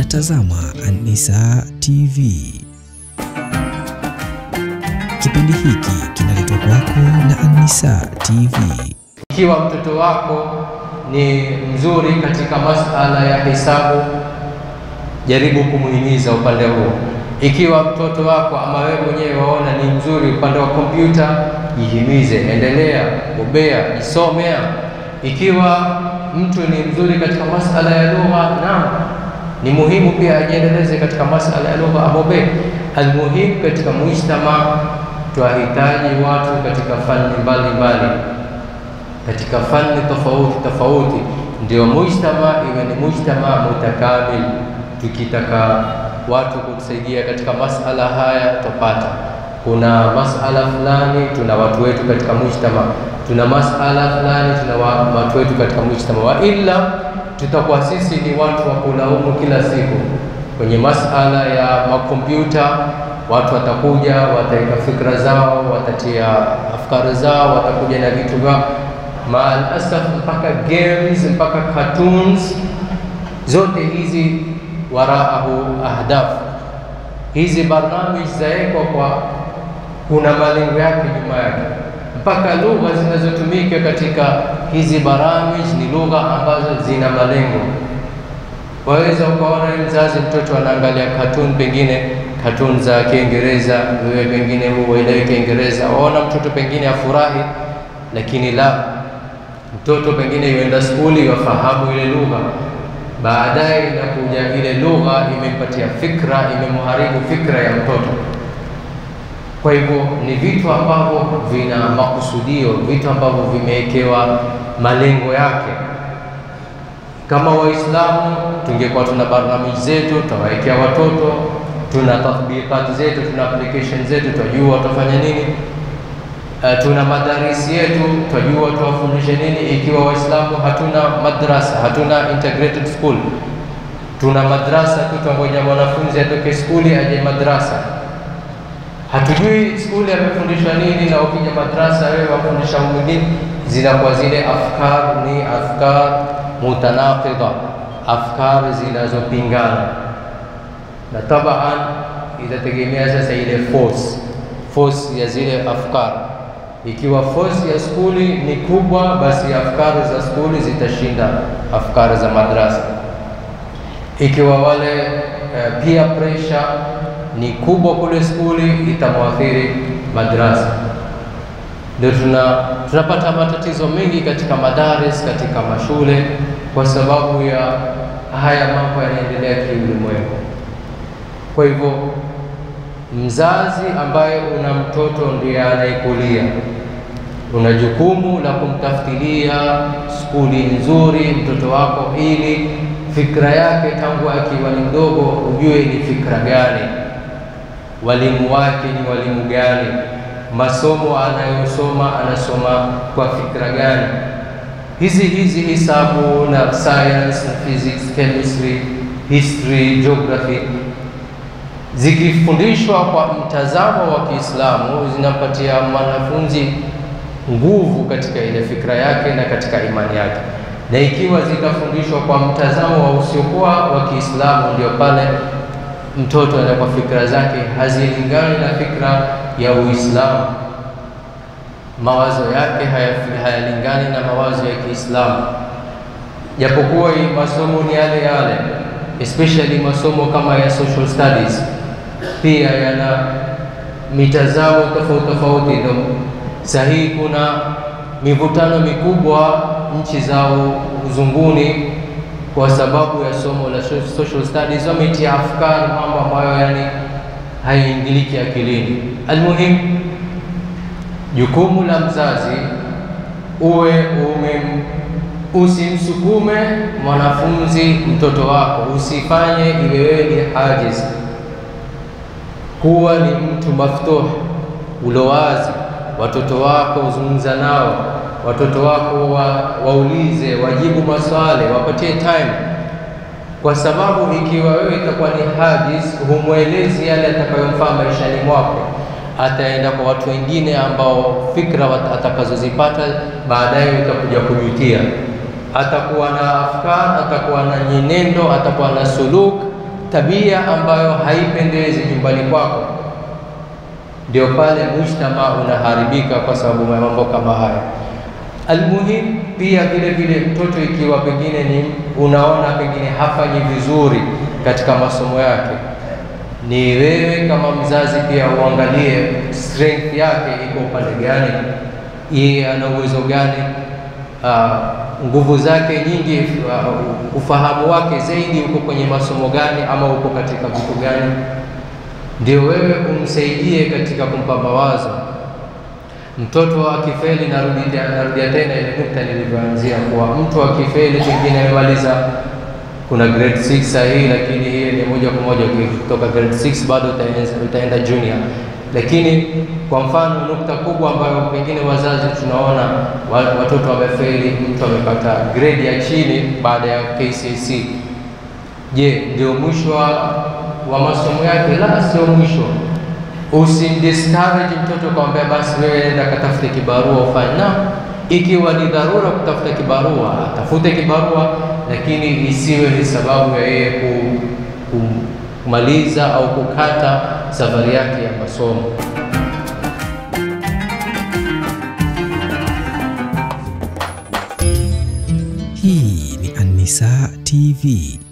Unatazama An-Nisaa TV. Kipindi hiki kinaletwa kwako na An-Nisaa TV. Ikiwa mtoto wako ni mzuri katika masala ya hesabu, jaribu kumuhimiza upande huo. Ikiwa mtoto wako ama wewe mwenyewe waona ni mzuri upande wa kompyuta, jihimize, endelea, bobea, jisomea. Ikiwa mtu ni mzuri katika masala ya lugha, naam, ni muhimu pia ajiendeleze katika masala ya lugha, abobee. Almuhimu katika mujtama, twahitaji watu katika fani mbalimbali katika fani tofauti tofauti, ndio mujtama iwe ni mujtama mutakamil. Tukitaka watu kutusaidia katika masala haya tupata, kuna masala fulani, tuna watu wetu katika mujtama, tuna masala fulani, tuna wa- watu wetu katika mujtama, wa illa tutakuwa sisi ni watu wa kulaumu kila siku kwenye masala ya makompyuta. Watu watakuja wataweka fikra zao, watatia afkari zao, watakuja na vitu vyao maal asaf, mpaka games mpaka cartoons, zote hizi waraahu ahdaf. Hizi barnamij zawekwa kwa, kuna malengo yake nyuma yake, mpaka lugha zinazotumika katika hizi baramij ni lugha ambazo zina malengo. Waweza ukaona mzazi, mtoto anaangalia cartoon, pengine cartoon za Kiingereza, wewe pengine huelewi Kiingereza, waona mtoto pengine afurahi, lakini la mtoto pengine yuenda skuli wafahamu ile lugha, baadaye inakuja ile lugha imempatia fikra, imemharibu fikra ya mtoto. Kwa hivyo ni vitu ambavyo vina makusudio, vitu ambavyo vimewekewa malengo yake. Kama Waislamu tungekuwa tuna barnamiji zetu, tutawawekea watoto, tuna tatbiqati zetu, tuna application zetu, tutajua watafanya nini. Uh, tuna madarisi yetu twajua tuwafundishe nini. Ikiwa Waislamu hatuna madrasa, hatuna integrated school, tuna madrasa tu, twangoja mwanafunzi atoke skuli aje madrasa. Hatujui skuli amefundishwa nini, na ukija madrasa wewe wafundisha mwingine, zinakuwa zile afkar ni afkar mutanaqida, afkar zinazopingana, na tabaan itategemea sasa ile force force ya zile afkar ikiwa force ya skuli ni kubwa, basi afkari za skuli zitashinda afkari za madrasa. Ikiwa wale uh, peer pressure ni kubwa kule skuli, itamwathiri madrasa. Ndio tuna tunapata matatizo mengi katika madaris, katika mashule, kwa sababu ya haya mambo yanaendelea kiulimwengu. Kwa hivyo mzazi ambaye una mtoto ndiye anayekulia, una jukumu la kumtafutilia skuli nzuri mtoto wako, ili fikra yake tangu akiwa ni mdogo ujue ni fikra gani, walimu wake ni walimu gani, masomo anayosoma anasoma kwa fikra gani. Hizi hizi hisabu na science na physics, chemistry, history, geography zikifundishwa kwa mtazamo wa Kiislamu zinampatia mwanafunzi nguvu katika ile fikra yake na katika imani yake, na ikiwa zitafundishwa kwa mtazamo wa usiokuwa wa Kiislamu, ndio pale mtoto anakuwa fikra zake hazilingani na fikra ya Uislamu, mawazo yake hayalingani na mawazo ya Kiislamu, japokuwa masomo ni yale yale, especially masomo kama ya social studies pia yana mitazamo tofauti tofauti. Ndio sahihi, kuna mivutano mikubwa nchi za uzunguni kwa sababu ya somo la social studies, wametia afkari, mambo ambayo yani haiingiliki akilini. Almuhim, jukumu la mzazi uwe ume usimsukume mwanafunzi mtoto wako, usifanye iwe wewe ni hajiz kuwa ni mtu maftuh ulowazi. Watoto wako uzungumza nao, watoto wako wa, waulize, wajibu maswali, wapatie time, kwa sababu ikiwa wewe itakuwa ni hajiz, humwelezi yale atakayomfaa maishani mwako, ataenda kwa watu wengine ambao fikra atakazozipata baadaye utakuja kujutia. Atakuwa na afkar, atakuwa na nyenendo, atakuwa na suluk tabia ambayo haipendezi nyumbani kwako, ndio pale mujtama unaharibika kwa sababu ya mambo kama haya. Almuhim pia vile vile, mtoto ikiwa pengine ni unaona pengine hafanyi vizuri katika masomo yake, ni wewe kama mzazi pia uangalie strength yake iko upande gani, yeye ana uwezo gani, uh, nguvu zake nyingi, uh, ufahamu wake zaidi uko kwenye masomo gani, ama uko katika vitu gani, ndio wewe umsaidie katika kumpa mawazo mtoto akifeli, narudia narudia tena ile nukta nilivyoanzia kuwa mtu akifeli, pengine amemaliza kuna grade 6 sahihi, lakini hii ni moja kwa moja kutoka grade 6 bado utaenda junior. Lakini kwa mfano nukta kubwa ambayo pengine wazazi tunaona watoto wamefeli, mtu amepata grade ya chini baada ya KCSE, je, ndio mwisho wa masomo yake? La, sio mwisho. Usimdiscourage mtoto kwambia basi wewe nenda katafute kibarua ufanye. Na ikiwa ni dharura kutafuta kibarua, atafute kibarua, lakini isiwe ni sababu ya yeye kumaliza au kukata safari yake ya masomo. Hii ni An-Nisaa TV.